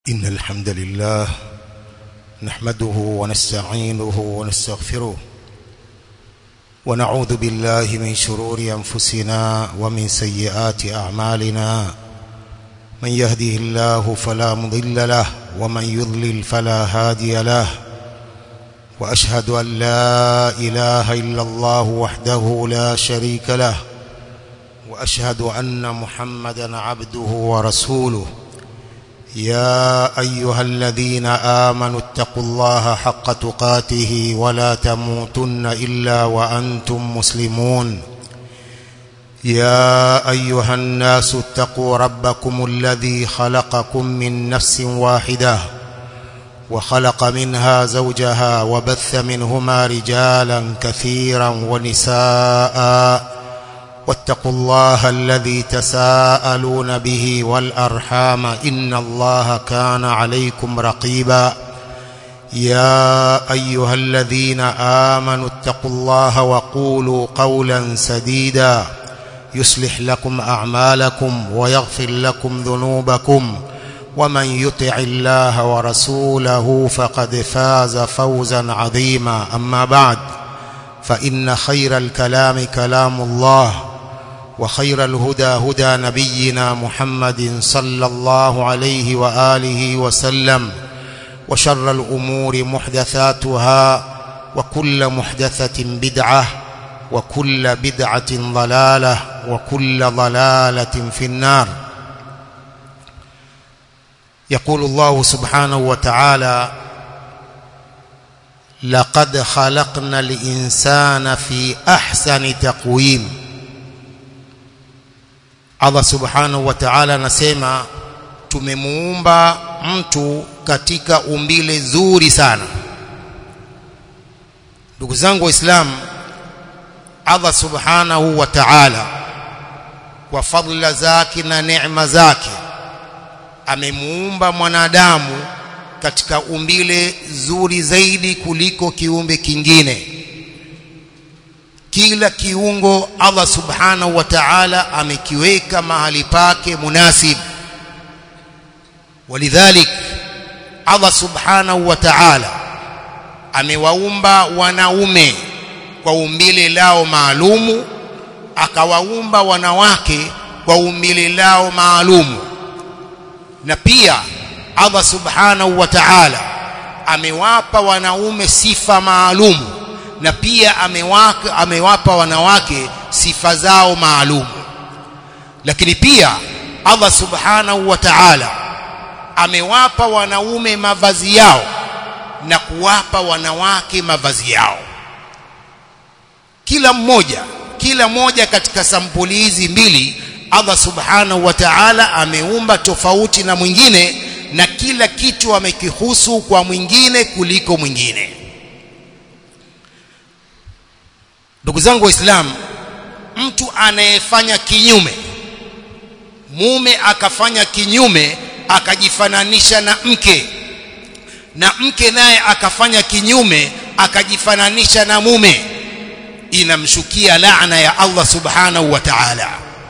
إن الحمد لله نحمده ونستعينه ونستغفره ونعوذ بالله من شرور أنفسنا ومن سيئات أعمالنا من يهده الله فلا مضل له ومن يضلل فلا هادي له وأشهد أن لا إله إلا الله وحده لا شريك له وأشهد أن محمدا عبده ورسوله يا أيها الذين آمنوا اتقوا الله حق تقاته ولا تموتن إلا وأنتم مسلمون يا أيها الناس اتقوا ربكم الذي خلقكم من نفس واحدة وخلق منها زوجها وبث منهما رجالا كثيرا ونساء واتقوا الله الذي تساءلون به والأرحام إن الله كان عليكم رقيبا يا أيها الذين آمنوا اتقوا الله وقولوا قولا سديدا يصلح لكم أعمالكم ويغفر لكم ذنوبكم ومن يطع الله ورسوله فقد فاز فوزا عظيما أما بعد فإن خير الكلام كلام الله وخير الهدى هدى نبينا محمد صلى الله عليه وآله وسلم وشر الأمور محدثاتها وكل محدثة بدعة وكل بدعة ضلالة وكل ضلالة في النار يقول الله سبحانه وتعالى لقد خلقنا الإنسان في أحسن تقويم Allah subhanahu wa ta'ala anasema tumemuumba mtu katika umbile zuri sana ndugu zangu waislamu Allah subhanahu wa ta'ala kwa fadhila zake na neema zake amemuumba mwanadamu katika umbile zuri zaidi kuliko kiumbe kingine kila kiungo Allah subhanahu wa ta'ala amekiweka mahali pake munasib walidhalik Allah subhanahu wa ta'ala amewaumba wanaume kwa umbile lao maalumu akawaumba wanawake kwa umbile lao maalumu na pia Allah subhanahu wa ta'ala amewapa wanaume sifa maalumu na pia amewaka, amewapa wanawake sifa zao maalum lakini pia Allah subhanahu wa ta'ala amewapa wanaume mavazi yao na kuwapa wanawake mavazi yao kila mmoja kila moja katika sampuli hizi mbili Allah subhanahu wa ta'ala ameumba tofauti na mwingine na kila kitu amekihusu kwa mwingine kuliko mwingine ndugu zangu waislamu mtu anayefanya kinyume mume akafanya kinyume akajifananisha na mke na mke naye akafanya kinyume akajifananisha na mume inamshukia laana ya Allah subhanahu wa ta'ala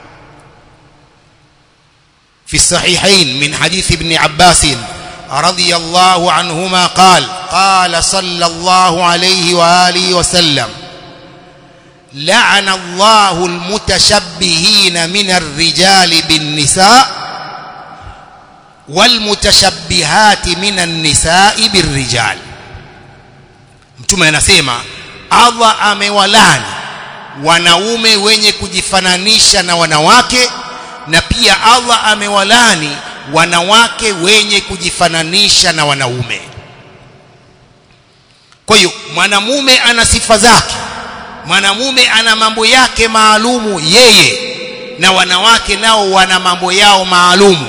في الصحيحين من حديث ابن عباس رضي الله عنهما قال قال صلى الله عليه وآله وسلم لعن الله المتشبهين من الرجال بالنساء والمتشبهات من النساء بالرجال mtume anasema Allah amewalani wanaume wenye kujifananisha na wanawake na pia Allah amewalani wanawake wenye kujifananisha na wanaume kwa hiyo mwanamume ana sifa zake mwanamume ana mambo yake maalumu yeye na wanawake nao wana mambo yao maalumu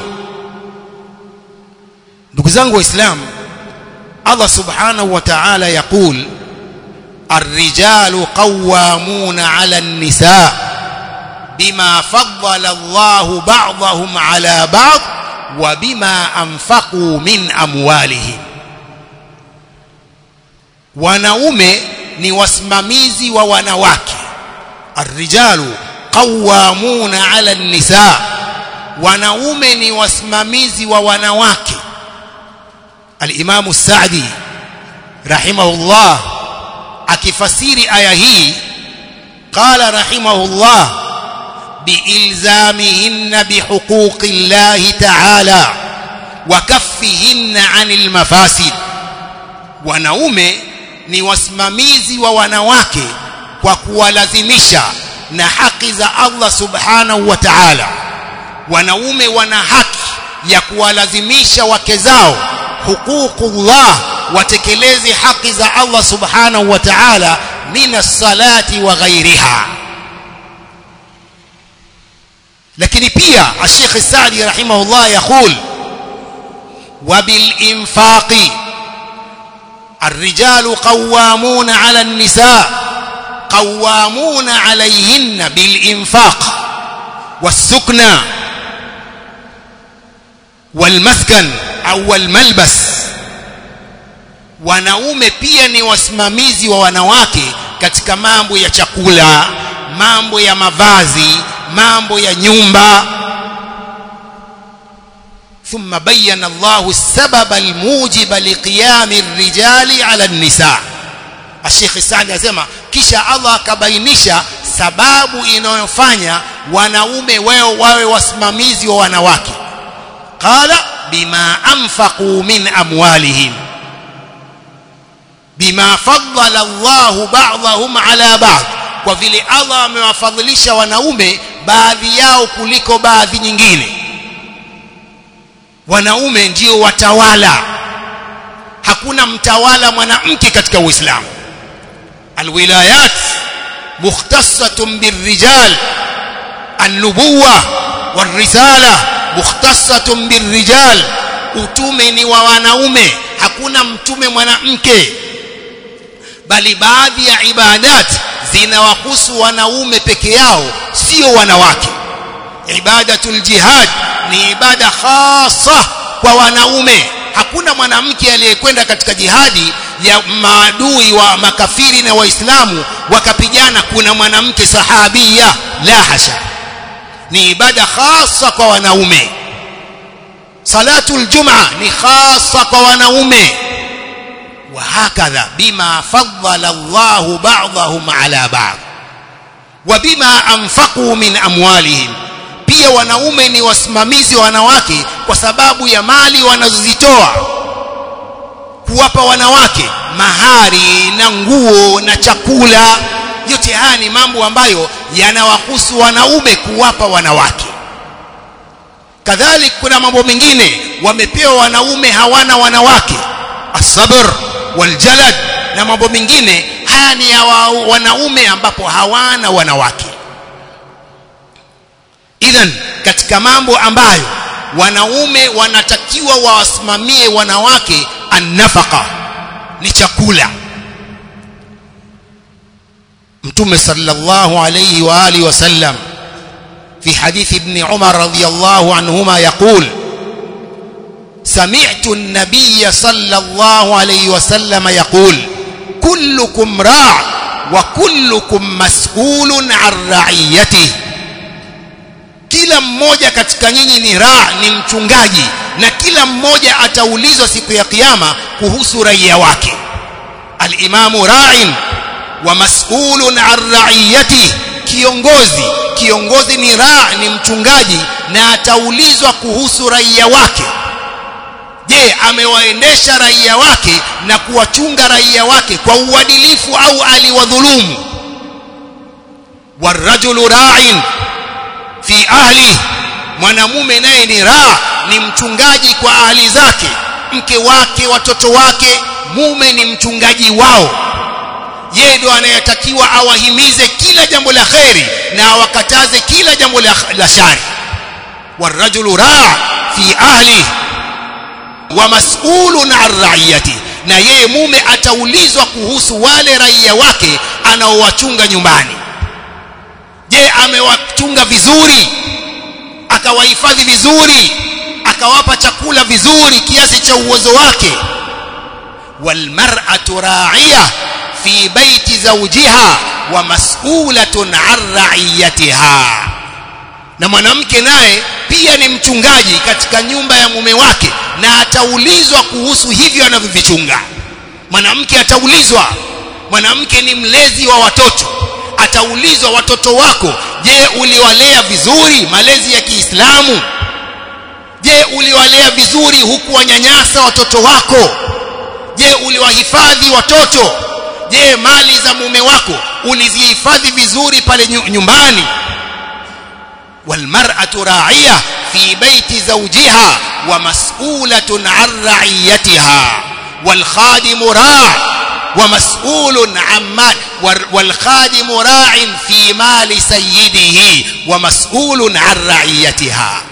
ndugu zangu waislamu Allah subhanahu wa ta'ala yakul الرجال قوامون على النساء بما فضل الله بعضهم على بعض وبما أنفقوا من أموالهم wanaume ni wasimamizi wa wanawake arrijalu qawwamuna ala nisa wanaume ni wasimamizi wa wanawake al-Imam Sa'di rahimahullah akifasiri aya hii qala rahimahullah biilzamihinna bihuquqi Allah ta'ala wa kaffihinna 'anil mafasid wanaume ni wasimamizi wa wanawake kwa kuwalazimisha na haki za Allah subhanahu wa ta'ala wanaume wana haki ya kuwalazimisha wake zao huququllah watekeleze haki za Allah subhanahu wa ta'ala min as-salati wa ghairiha lakini pia Sheikh Saadi rahimahullah yaqul wa bil infaqi الرجال قوامون على النساء قوامون عليهن بالإنفاق والسكنى والمسكن أو الملبس wanaume pia ni wasimamizi wa wanawake katika mambo ya chakula mambo ya mavazi mambo ya nyumba ثم بين الله السبب الموجب لقيام الرجال على النساء الشيخ السعدي anasema kisha Allah akabainisha sababu inayofanya wanaume wao wawe wasimamizi wa wanawake qala bima anfaqu min amwalihim bima faddala Allah ba'dahum ala ba'd kwa vile Allah amewafadhilisha wanaume baadhi yao kuliko baadhi nyingine wanaume ndio watawala hakuna mtawala mwanamke katika uislamu alwilayat mukhtassatun birrijal an-nubuwa warisala mukhtassatun birrijal utume ni wa wanaume hakuna mtume mwanamke bali baadhi ya ibadat zinawahusu wanaume peke yao sio wanawake ibadatul jihad ni ibada khasa kwa wanaume hakuna mwanamke aliyekwenda katika jihadi ya maadui wa makafiri na waislamu wakapigana kuna mwanamke sahabia la hasha ni ibada khasa kwa wanaume salatul jumaa ni khasa kwa wanaume وهكذا بما فضل الله بعضهم على بعض وبما أنفقوا من أموالهم pia wanaume ni wasimamizi wa wanawake kwa sababu ya mali wanazozitoa kuwapa wanawake mahari na nguo na chakula yote haya ni mambo ambayo yanawahusu wanaume kuwapa wanawake kadhalik kuna mambo mengine wamepewa wanaume hawana wanawake asabr waljalad na mambo mengine haya ni ya wa, wanaume ambapo hawana wanawake idhan katika mambo ambayo wanaume wanatakiwa wawasimamie wanawake annafaka ni chakula mtume sallallahu alayhi wa alihi wasallam في حديث ابن عمر رضي الله عنهما يقول سمعت النبي صلى الله عليه وسلم يقول كلكم راع وكلكم مسؤول عن رعيته kila mmoja katika nyinyi ni raa ni mchungaji na kila mmoja ataulizwa siku ya kiyama kuhusu raia wake alimamu ra'in wa mas'ulun an ra'iyati kiongozi kiongozi ni raa ni mchungaji na ataulizwa kuhusu raia wake je amewaendesha raia wake na kuwachunga raia wake kwa uadilifu au aliwadhulumu warajulu ra'in fi ahli mwanamume naye ni raa ni mchungaji kwa ahli zake mke wake watoto wake mume ni mchungaji wao yeye ndo anayetakiwa awahimize kila jambo la kheri na awakataze kila jambo la, la shari warajulu raa fi ahli wa mas'ulun an ra'iyati na yeye mume ataulizwa kuhusu wale raia wake anaowachunga nyumbani je amewachunga vizuri akawahifadhi vizuri akawapa chakula vizuri kiasi cha uwezo wake walmar'atu ra'iya fi baiti zawjiha wa mas'ulatun an ra'iyatiha na mwanamke naye pia ni mchungaji katika nyumba ya mume wake na ataulizwa kuhusu hivyo anavyovichunga mwanamke ataulizwa mwanamke ni mlezi wa watoto ataulizwa watoto wako je uliwalea vizuri malezi ya Kiislamu je uliwalea vizuri huku wanyanyasa watoto wako je uliwahifadhi watoto je mali za mume wako ulizihifadhi vizuri pale nyumbani walmar'atu ra'iya fi baiti zawjiha wa mas'ulatun 'an ra'iyatiha wal khadimu ra' ومسؤول عن مال والخادم راع في مال سيده ومسؤول عن رعيتها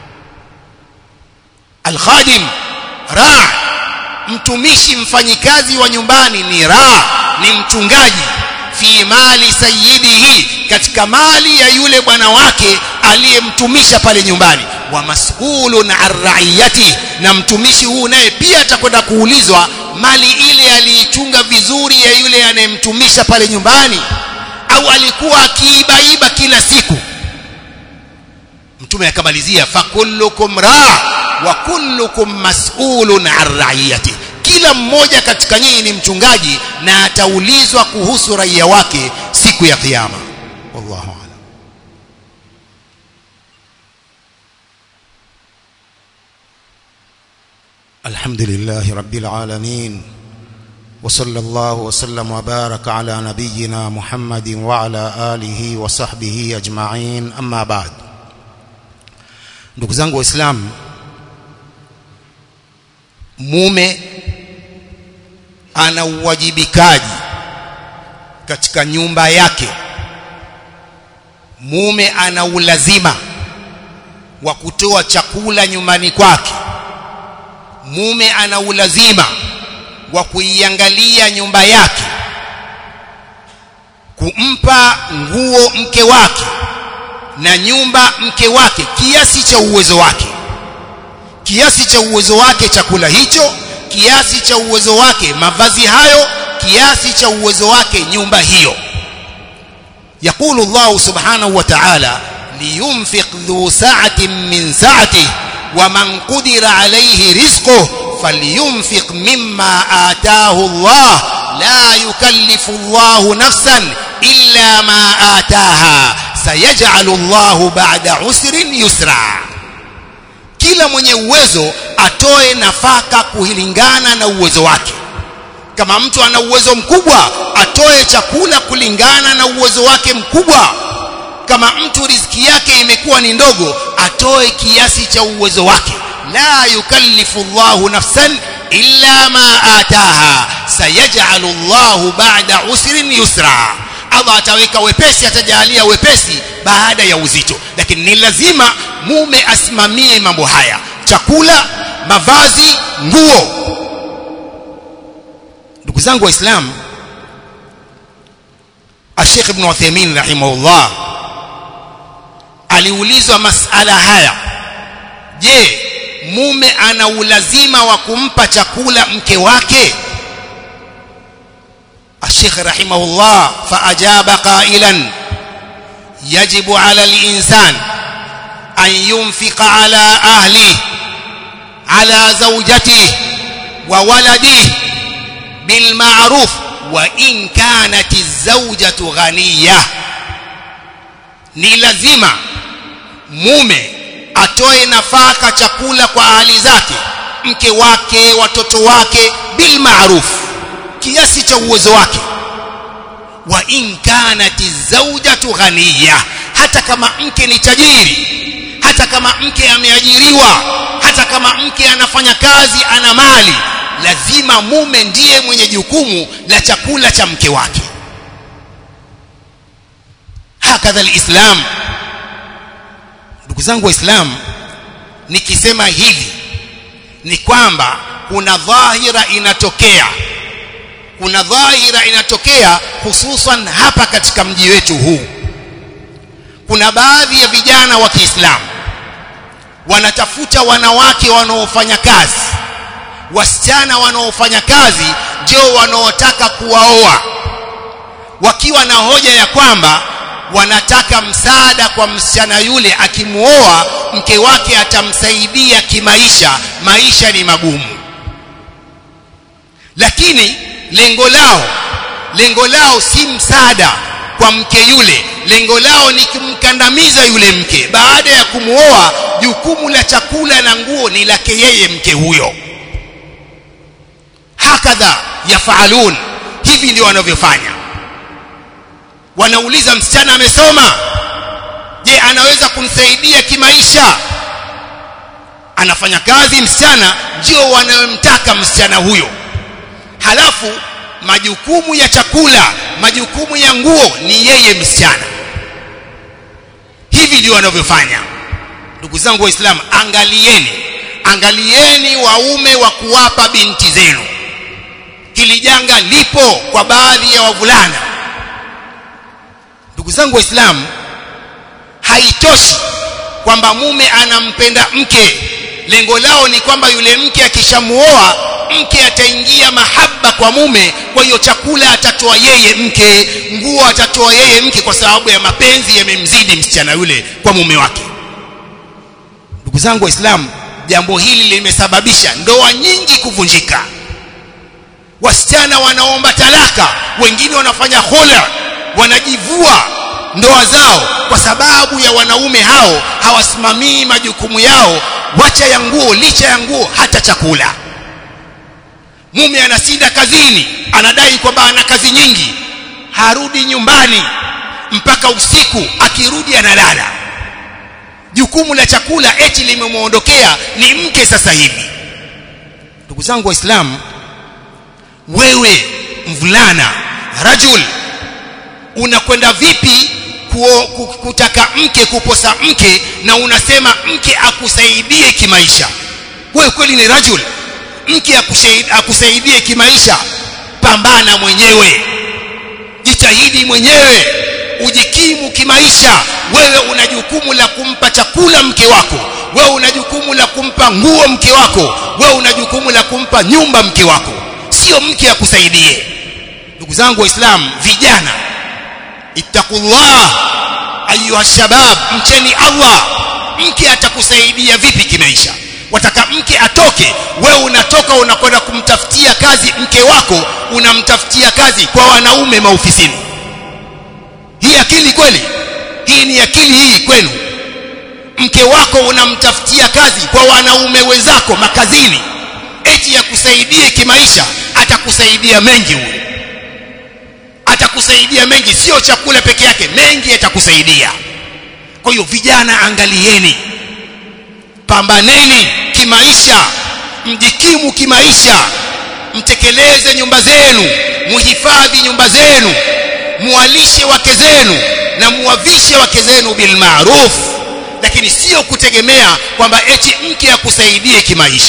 الخادم راع mtumishi mfanyikazi wa nyumbani ni ra ni mchungaji fi mali sayyidihi katika mali ya yule bwana wake aliyemtumisha pale nyumbani wa mas'ulun an ra'iyati na mtumishi huu naye pia atakwenda kuulizwa mali ile aliichunga vizuri ya yule anayemtumisha pale nyumbani au alikuwa akiibaiba kila siku mtume akamalizia fakullukum ra wa kullukum mas'ulun an ra'iyati kila mmoja katika nyinyi ni mchungaji na ataulizwa kuhusu raia wake siku ya kiyama wallahu a'lam الحمد لله رب العالمين وصلى الله وسلم وبارك على نبينا محمد وعلى آله وصحبه أجمعين أما بعد ndugu zangu waislamu mume ana uwajibikaji katika nyumba yake mume ana ulazima wa kutoa chakula nyumbani kwake mume ana ulazima wa kuiangalia nyumba yake kumpa nguo mke wake na nyumba mke wake kiasi cha uwezo wake kiasi cha uwezo wake chakula hicho kiasi cha uwezo wake mavazi hayo kiasi cha uwezo wake nyumba hiyo يقول الله سبحانه وتعالى لينفق ذو سعة من سعته ومن قدر عليه رزقه فلينفق مما آتاه الله لا يكلف الله نفسا إلا ما آتاها سيجعل الله بعد عسر يسرا kila mwenye uwezo atoe nafaka kulingana na uwezo wake kama mtu ana uwezo mkubwa atoe chakula kulingana na uwezo wake mkubwa kama mtu riziki yake imekuwa ni ndogo atoe kiasi cha uwezo wake la yukallifu Allahu nafsan illa ma ataha sayaj'alu Allahu ba'da usrin yusra Allah ataweka wepesi atajalia wepesi baada ya uzito lakini ni lazima mume asimamie mambo haya chakula mavazi nguo ndugu zangu waislamu Sheikh Ibn Uthaymeen rahimahullah aliulizwa masala haya je mume ana ulazima wa kumpa chakula mke wake الشيخ رحمه الله فأجاب قائلا يجب على الإنسان أن ينفق على أهله على زوجته وولده بالمعروف وإن كانت الزوجة غنية ni lazima mume atoe nafaka chakula kwa ahali zake mke wake watoto wake bil ma'ruf kiasi cha uwezo wake wa in kanat zawjatu ghaniya hata kama mke ni tajiri hata kama mke ameajiriwa hata kama mke anafanya kazi ana mali lazima mume ndiye mwenye jukumu la chakula cha mke wake hakadha alislam ndugu zangu waislamu nikisema hivi ni kwamba kuna dhahira inatokea kuna dhahira inatokea hususan hapa katika mji wetu huu kuna baadhi ya vijana wa Kiislamu wanatafuta wanawake wanaofanya kazi wasichana wanaofanya kazi ndio wanaotaka kuwaoa wakiwa na hoja ya kwamba wanataka msaada kwa msichana yule akimuoa mke wake atamsaidia kimaisha maisha ni magumu lakini lengo lao lengo lao si msaada kwa mke yule lengo lao ni kumkandamiza yule mke baada ya kumuoa jukumu la chakula na nguo ni lake yeye mke huyo hakadha yafaalun hivi ndio wanavyofanya wanauliza msichana amesoma je anaweza kumsaidia kimaisha anafanya kazi msichana ndio wanayomtaka msichana huyo halafu majukumu ya chakula majukumu ya nguo ni yeye msichana hivi ndio wanavyofanya ndugu zangu waislamu angalieni angalieni waume wa kuwapa binti zenu hili janga lipo kwa baadhi ya wavulana ndugu zangu waislamu haitoshi kwamba mume anampenda mke lengo lao ni kwamba yule mke akishamuoa mke ataingia mahaba kwa mume kwa hiyo chakula atatoa yeye mke nguo atatoa yeye mke kwa sababu ya mapenzi yamemzidi msichana yule kwa mume wake ndugu zangu waislamu jambo hili limesababisha ndoa nyingi kuvunjika wasichana wanaomba talaka wengine wanafanya khula wanajivua ndoa zao kwa sababu ya wanaume hao hawasimamii majukumu yao wacha ya nguo licha ya nguo hata chakula mume anasinda kazini anadai kwamba ana kazi nyingi harudi nyumbani mpaka usiku akirudi analala jukumu la chakula eti limemwondokea ni mke sasa hivi ndugu zangu waislamu wewe mvulana rajul unakwenda vipi kuo, kutaka mke kuposa mke na unasema mke akusaidie kimaisha wewe kweli ni rajul mke akusaidie kimaisha pambana mwenyewe jitahidi mwenyewe ujikimu kimaisha wewe una jukumu la kumpa chakula mke wako wewe una jukumu la kumpa nguo mke wako wewe una jukumu la kumpa nyumba mke wako sio mke akusaidie ndugu zangu waislamu vijana ittaqullah ayuha shabab mcheni Allah mke atakusaidia vipi kimaisha wataka mke atoke wewe unatoka unakwenda kumtafutia kazi mke wako unamtafutia kazi kwa wanaume maofisini hii akili kweli hii ni akili hii kwenu mke wako unamtafutia kazi kwa wanaume wenzako makazini eti ya kusaidie kimaisha atakusaidia mengi huyo atakusaidia mengi sio chakula peke yake mengi atakusaidia kwa hiyo vijana angalieni pambaneni kimaisha mjikimu kimaisha mtekeleze nyumba zenu muhifadhi nyumba zenu muwalishe wake zenu na muwavishe wake zenu bil ma'ruf lakini sio kutegemea kwamba eti mke akusaidie kimaisha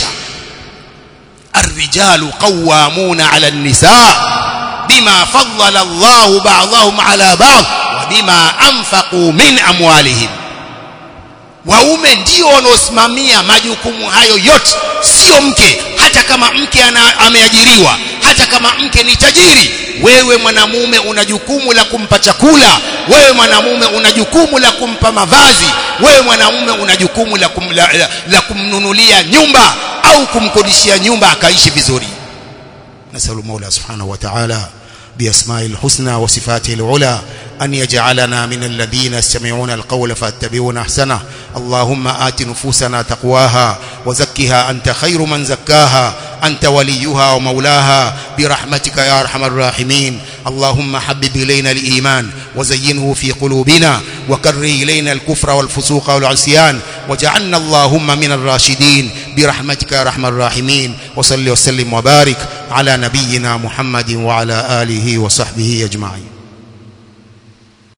الرجال قوامون على النساء بما فضل الله بعضهم على بعض وبما أنفقوا من أموالهم waume ndio wanaosimamia majukumu hayo yote sio mke hata kama mke ana, ameajiriwa hata kama mke ni tajiri wewe mwanamume una jukumu la kumpa chakula wewe mwanamume una jukumu la kumpa mavazi wewe mwanamume una jukumu la, kum, la, la, la kumnunulia nyumba au kumkodishia nyumba akaishi vizuri nasalu mola subhanahu wa ta'ala بأسماء الحسنى وصفاته العلى أن يجعلنا من الذين يستمعون القول فاتبعون أحسنه اللهم آت نفوسنا تقواها وزكها أنت خير من زكاها أنت وليها ومولاها برحمتك يا أرحم الراحمين اللهم حبب إلينا الإيمان وزينه في قلوبنا وكره إلينا الكفر والفسوق والعصيان وجعلنا اللهم من الراشدين برحمتك يا أرحم الراحمين وصل وسلم وبارك على نبينا محمد وعلى آله وصحبه أجمعين